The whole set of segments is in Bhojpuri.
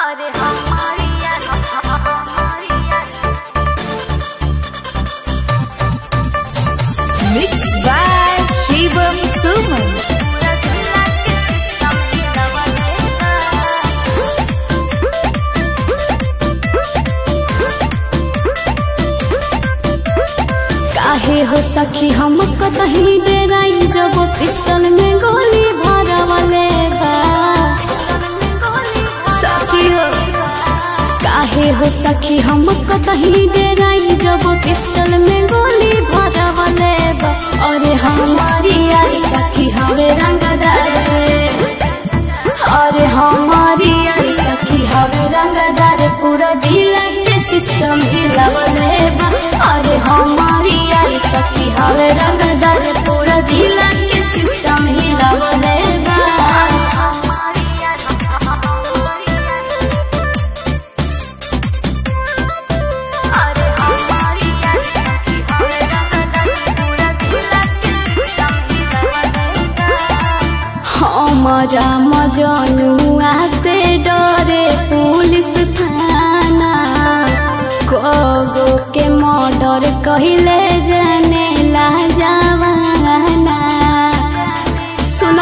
अरे हमारी यार हमारी यार Mixed by Shivam Suman. पूरा दुनिया के सिस्टम ही दबा देगा काहे हो सखी हम कतही डेराई जब पिस्टल में गोली भरवले बा सखी हो काहे हो सखी हम कतही डेराई जब पिस्टल में गोली भरवले बा अरे हमारी आई सखी हवे रंगदार अरे हमारी आई सखी हवे रंगदार पूरा जिला के सिस्टम हिलावले बा अरे हमारी आई सखी हवे रंगदार पूरा जिला के सिस्टम हिलावले बा हमारी यार हमारी यार अरे हमारी यार हमें रंगदार पूरा दुनिया के सिस्टम ही दबा देगा हमारा मजनुआ से डरे पुलिस थाना कोगो के मर्डर कहिले जाने ला जवाना सुनो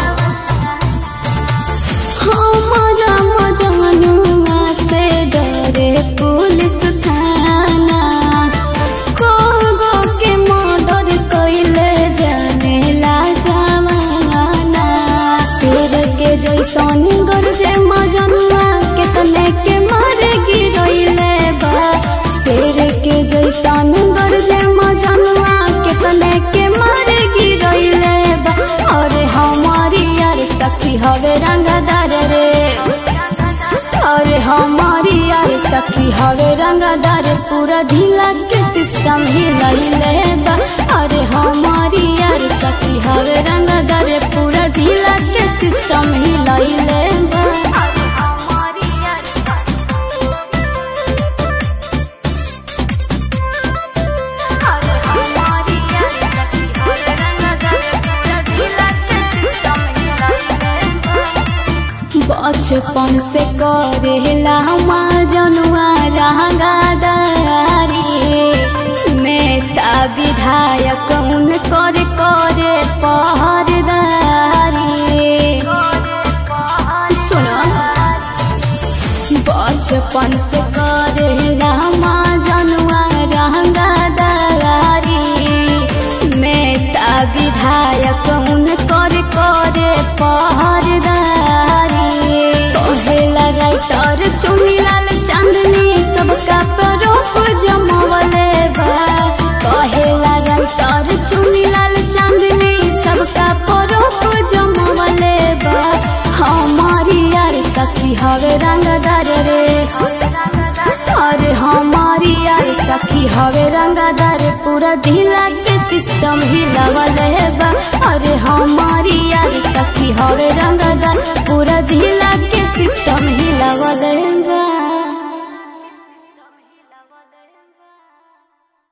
हमारा मजनुआ से डरे पुलिस थाना कोगो के मर्डर कहिले जाने ला जवाना शेर के जैसन गरजे मजनुआ के तने के मारे गिरैले बा शेर के जैसन गरजे मजनुआ के तने के मारे गिरैले बा अरे हमारी यार सखी हवे रंगदार रे अरे हमारी यार सखी हवे रंगदार पूरा ढीला के सिस्टम ही लैले बा अरे हमारी यार सखी हवे रंगदार पूरा ढीला के सिस्टम ही लैले बा अरे हमारी यार अरे हमारी यार सखी हमें रंगदार पूरा दिला के सिस्टम ही लैलेगा बचपन से करेला जनुआ रंगादारी नेता विधायक उन करे करे पहरदारी सुनो बचपन से करेला जनुआ रंगादारी नेता विधायक उन करे करे पहरदारी कहेला राइटर चुनीलाल चांदनी सबका परोप जमवले बा कहेला राइटर चुनीलाल चांदनी सबका परोप जमवले बा हमारी यार सखी हवे रंगदार रे अरे हमारी यार सखी हवे रंगदार पूरा जिला के सिस्टम हिलावले बा अरे हमारी यार सखी हवे रंगदार पूरा जिला